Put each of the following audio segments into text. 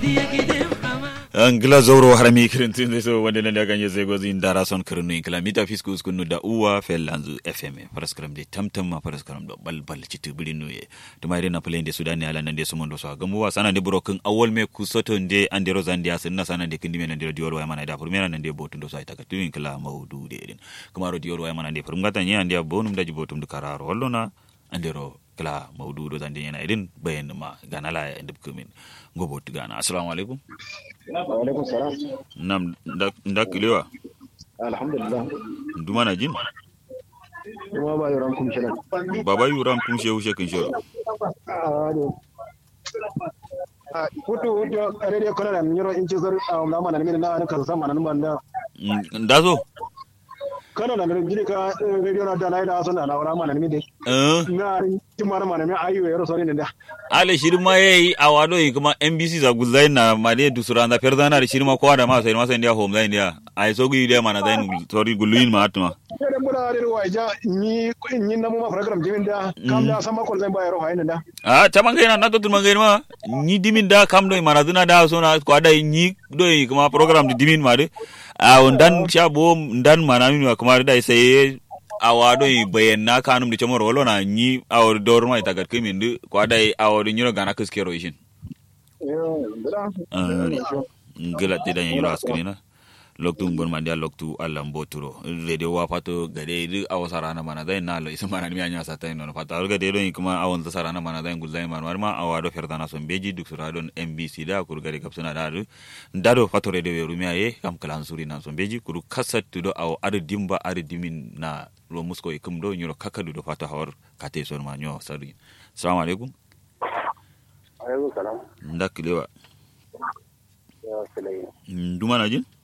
angila zoro harami kirintin so wanda nan da ganye zai gozi indara son kirinu inkila mita fiskus kunu da uwa fellanzu fm paraskaram de tamtam ma paraskaram do balbal citu bilinu ye to mai na play de sudan ne ala nan de sumondo so gamu wa sana de brokin awol me kusoto de ande rozandi asin na sana de kindi men de diol wa mana da furmena nan de botum do so ay takatu inkila mawdu de din kuma ro diol wa mana de furmata nya ande bonum daji botum du kararo hollona ande ro kala mawdu do zande yana idin bayan ma ganala ya indib kumin gobo gana assalamu alaikum alaikum salam nam ndak kilewa alhamdulillah duma na jin kuma ba yoran kum shirin baba yuram kum shehu shekin shoro hutu hutu rediyo kono na nyoro inci zar na mana min na an kan sama nan banda ndazo kono na jiri ka rediyo na da na da sun na wara mana min de eh na timar mana min ayu yaro sori ne da ale shirma yayi awado yi kuma NBC za guzai na made dusuranda perdana da shirma ko da ma sai ma sai ndia home zai ndia ai so gu ide mana zai sorry guluin ma atma da mura da waja ni ni na mu ma program jimin da kam da sama ko zai ba yaro hayin da ah taman gaina na to tun gaina ma ni dimin da kam do mana duna da so na ko da ni do yi kuma program di dimin ma de a ndan cha bo ndan mana mi kuma da sai awado yi bayanna kanum di chamoro wolo na ni awor dorma ita gat kimin du ko da awor nyiro gana kiskero ishin yo da ngila ti dan yiro askrina loktu ngon mandia loktu allam boturo radio wa pato gade du awo sarana mana dai na lo isma na mianya sata no pata al gade do kuma awon ta sarana mana dai gulzai man ma awado ferdana son beji duk suradon mbc da kur gade kapsuna da du ndado pato radio weru miya ye kam kalan suri na son beji kuru kasat do awo adu dimba adu dimin na lo musko e kum do nyuro kakadu do pato hawar kate son ma nyo sari assalamu alaikum alaikum salam ndakilewa ya sulai nduma na jin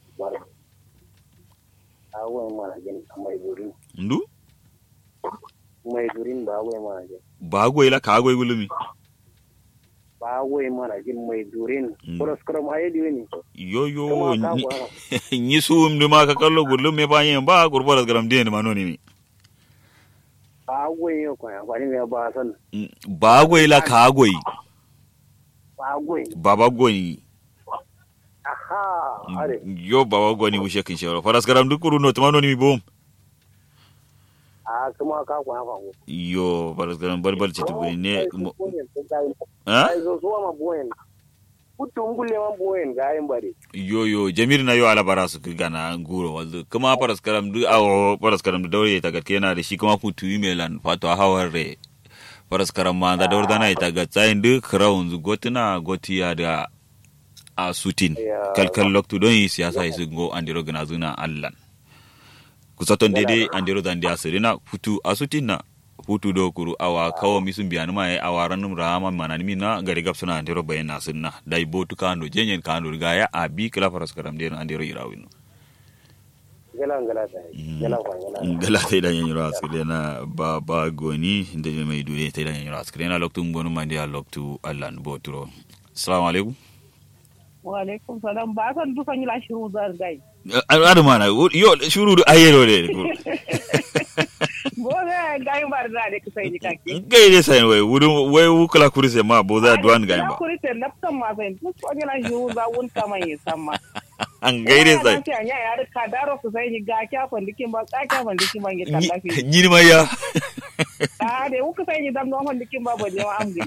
awon mana jin mai durin ndu mai durin ba awon mana jin bagoy la kagoy gulumi ba awon mana jin mai durin Mm. kuras kuram ayi diwe ni yo yo Kuma ka ni- gwa. ñi suum de ma ka kallo gullum me bañe ba gur boras garam de ma noni ni ba awon yo ko ya bani me ba san ba goy la ka goy ba awon baba goy aha are yo baba goy ni wushe kin shero faras garam du kuru no to ma noni mi bom a kuma ka kwa kwa ko yo faras garam bal bal ci tu ne mo- ha ai zo so ma boyen kutu ngulle ma boyen ga yin bare yo yo jamir na yo ala bara su ki gana nguro waldu kuma faras garam du awo faras garam du dawre ta gat kena da shi kuma putu melan fato hawar re faras garam ma da dawr dana ita gat tsayin du crown zu gotina gotiya da a sutin Ya. kalkal loktu don yi siyasa yi go andiro gana zuna allan kusaton dede andiro zandi asirina futu asutin na futu do kuru awa kawo misun biyanu ma awa ranum rama manani mina gari gap suna andiro bayan nasinna dai botu kando jenyen kando gaya a bi kala faras karam de andiro irawino gala gala ta gala kwa gala gala tai dan yanyiro askire na ba ba goni da mai dure tai dan yanyiro askire na loktu ngonu mandi a loktu allan boturo assalamu alaikum Walaikum salam ba san dukan yi lashin ruzar gai. adu mana yo shuru du ayero de Bo ga gai bar da ne kusa yi kake. gai de sai wai wudu wai wukula kurise ma bo za duan gai ba Kuri te nafsan ma sai duk wani lashin ruzar wun kama yi samma. an gai de sai Ya ya ya ka daro su sai ni ga kya fandikin ba ka kya fandikin ban yi tallafi. ni ma ya Ah de wuka sai ni dam no fandikin ba ba je ma amgiri.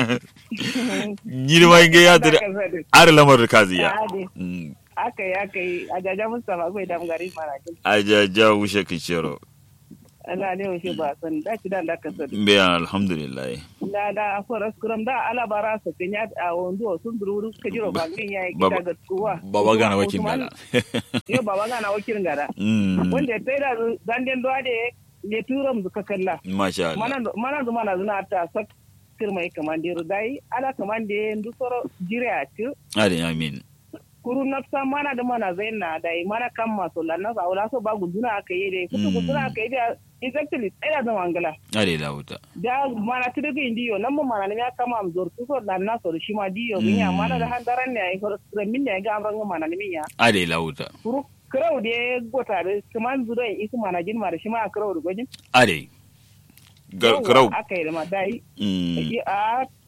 ni ma gai ya tire ar lamar kaziya Ah de aka yi aka yi a jaja Mustapha bai dam gari mara kin. ajaja wushe kishero Allah ne wuce ba san da ci dan da ka sani. be alhamdulillah da da foras kuram da alabara sa kenya a wando sun duru ka jiro bangin yayi Baba- kita ga tsuwa baba gana wakin gala yo baba gana wakin gada mm wanda sai da zanden do ade ne turam zuka kalla masha Allah mana mana zuma na zuna ta sak kirmai kamandiru dai ala kamande ndu soro jire a ci ade amin kuru nafsa mana da mana zaina dai mana kan maso lanna sa wala so ba guduna aka yi dai kutu Mm. guduna aka yi da exactly sai da zama angala ade lauta da mana tudu ga indiyo nan mun mana ne ya kama am zor tuso da na so shi ma diyo min ya Mm. mana da handaran ne ai ko min ne ga amran mana ne min ya ade lauta kuru krau de gota da kaman zuro in isu mana jin mara shi ma krau da gojin ade Ga- karau aka yi da ma dai mm a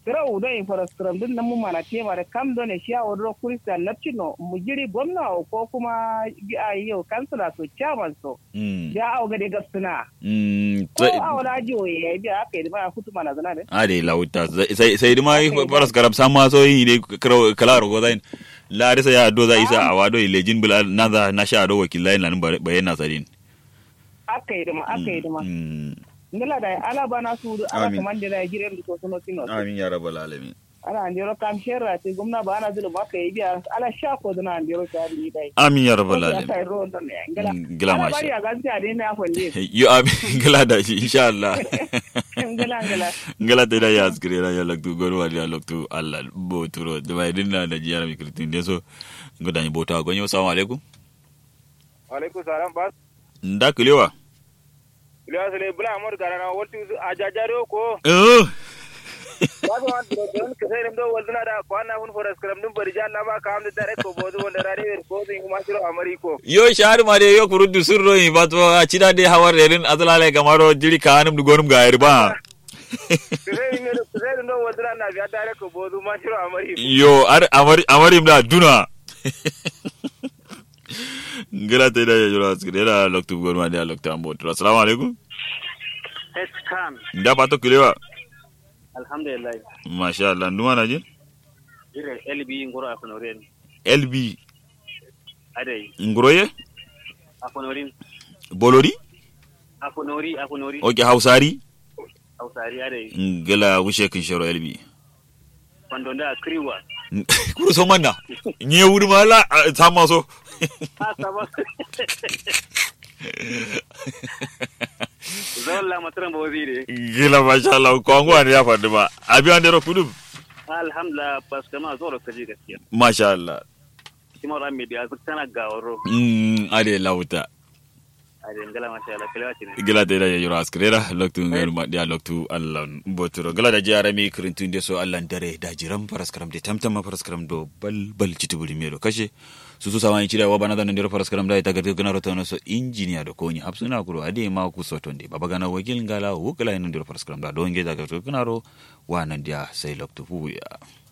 kira udo in faraskram din nan mu mana tema da kam do ne shiya wadro kurista napchino mu giri gwamna ko kuma a yau kansila so chairman so mm ya au ga de gapsuna mm ko a wala jo ya bi aka yi ma kutu mana zana ne ade lauta sai sai dima faras karam sama so yi ne kalaro go zain la risa ya do za isa awado ilejin bila naza na sha do wakilai nan bayyana sadin aka yi dima aka yi dima Mm. ngala da ala bana su ala Amin. kamande da giren ko sono tino amin ya rabbal alamin ala andiro kam sherra te gumna ba ana zulu maka yi biya ala sha ko dana andiro ta ni dai amin ya rabbal ya alamin kai ro don ne ngala Mm, ngala ala masha. bari ya gaskiya dai na kwalle yo amin ngala da shi insha Allah ngala ngala ngala te da ya askire da ya laktu goro wa ya laktu Allah bo turo da bai dinna da jiyara mi kritin deso ngoda ni bota gonyo assalamu alaikum alaikum salam bas nda kulewa iliya sule bula amur garana waltu a jajare ko eh wato an dro don ke sai do walduna da kwana hun foras kram dum bari jalla ba ka amde dare ko bozu wonda rare wer ko zin kuma shiro amari ko yo shahar ma de yo kuruddu surro yi bato a cida de hawar erin azalale kamaro jiri kanum du gonum ga ba ke sai mi ke sai do walduna na biya dare ko bozu ma shiro amari yo ar amari amarim da duna ngala te da ya jura askire da loktu gonuma de loktu ambo assalamu alaikum eskan nda pato kulewa alhamdulillah masha Allah nduma na jin dire lb ngoro afonoren lb adai nguroye afonorin bolori afonori afonori oke hausari hausari adai ngala wushe kin shoro lb pandonda kriwa kuru so manna nye wuri mala sama so ha sabo zolla matran bozire gila masha Allah ko angwa ne ya faɗi ba abi an dero kudum alhamdulillah parce que ma zoro kaji gaskiya masha Allah kimar an mai biya tana gawaro mm ade lauta a dangala masha Allah kalewa ce ne gila da ya yura askrera loktu ngar ma dia loktu Allah boturo gila da jara mi kirintun de so Allah dare da jiram paraskram de tamtam paraskram do bal bal citubuli me do kashe su su sawan cira wa bana da ndero paraskram da ita garga gana rota no so engineer do koni hapsuna kuro ade ma ku so tonde baba gana wakil ngala wukala ndero paraskram da do nge da garga gana ro wa nan dia sai loktu fu ya